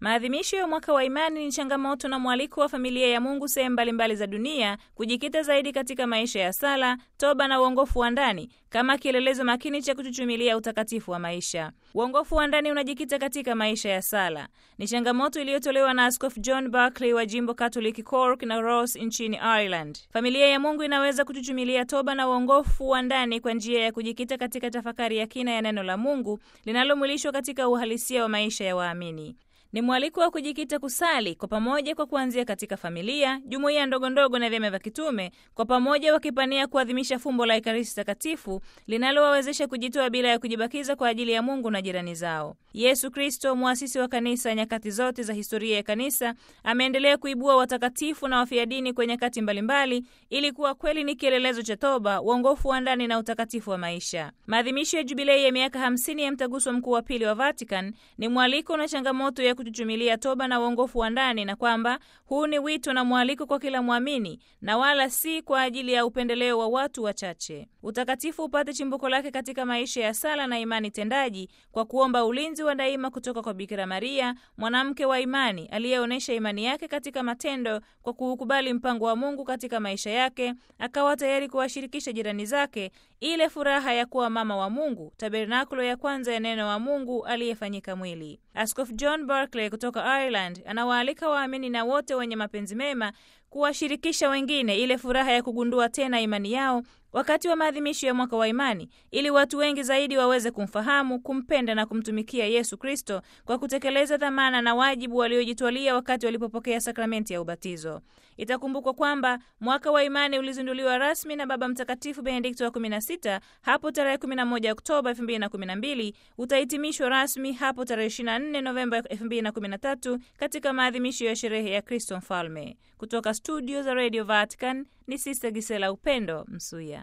Maadhimisho ya mwaka wa imani ni changamoto na mwaliko wa familia ya Mungu sehemu mbalimbali za dunia kujikita zaidi katika maisha ya sala, toba na uongofu wa ndani kama kielelezo makini cha kuchuchumilia utakatifu wa maisha. Uongofu wa ndani unajikita katika maisha ya sala. Ni changamoto iliyotolewa na Askofu John Barclay wa jimbo Catholic Cork na Ross nchini Ireland. Familia ya Mungu inaweza kuchuchumilia toba na uongofu wa ndani kwa njia ya kujikita katika tafakari ya kina ya neno la Mungu linalomwilishwa katika uhalisia wa maisha ya waamini. Ni mwaliko wa kujikita kusali kwa pamoja kwa kuanzia katika familia, jumuiya ndogo ndogo na vyama vya kitume, kwa pamoja wakipania kuadhimisha fumbo la Ekaristi Takatifu linalowawezesha kujitoa bila ya kujibakiza kwa ajili ya Mungu na jirani zao. Yesu Kristo, mwasisi wa kanisa nyakati zote za historia ya kanisa, ameendelea kuibua watakatifu na wafia dini kwenye nyakati mbalimbali ili kuwa kweli ni kielelezo cha toba, uongofu wa ndani na utakatifu wa maisha. Maadhimisho ya jubilei ya miaka hamsini ya mtaguso mkuu wa pili wa Vatican ni mwaliko na changamoto ya kuchuchumilia toba na uongofu wa ndani na kwamba huu ni wito na mwaliko kwa kila mwamini na wala si kwa ajili ya upendeleo wa watu wachache. Utakatifu upate chimbuko lake katika maisha ya sala na imani tendaji kwa kuomba ulinzi wa daima kutoka kwa Bikira Maria, mwanamke wa imani aliyeonyesha imani yake katika matendo kwa kuukubali mpango wa Mungu katika maisha yake, akawa tayari kuwashirikisha jirani zake ile furaha ya kuwa mama wa Mungu, tabernakulo ya kwanza ya neno wa Mungu aliyefanyika mwili. Askofu John Barclay kutoka Ireland anawaalika waamini na wote wenye mapenzi mema kuwashirikisha wengine ile furaha ya kugundua tena imani yao wakati wa maadhimisho ya mwaka wa imani, ili watu wengi zaidi waweze kumfahamu, kumpenda na kumtumikia Yesu Kristo kwa kutekeleza dhamana na wajibu waliojitwalia wakati walipopokea sakramenti ya ubatizo. Itakumbukwa kwamba mwaka wa imani ulizinduliwa rasmi na Baba Mtakatifu Benedikto wa 16 hapo tarehe 11 Oktoba 2012, utahitimishwa rasmi hapo tarehe 24 Novemba 2013 katika maadhimisho ya sherehe ya Kristo Mfalme. Kutoka studio za Radio Vatican ni Sister Gisela Upendo Msuya.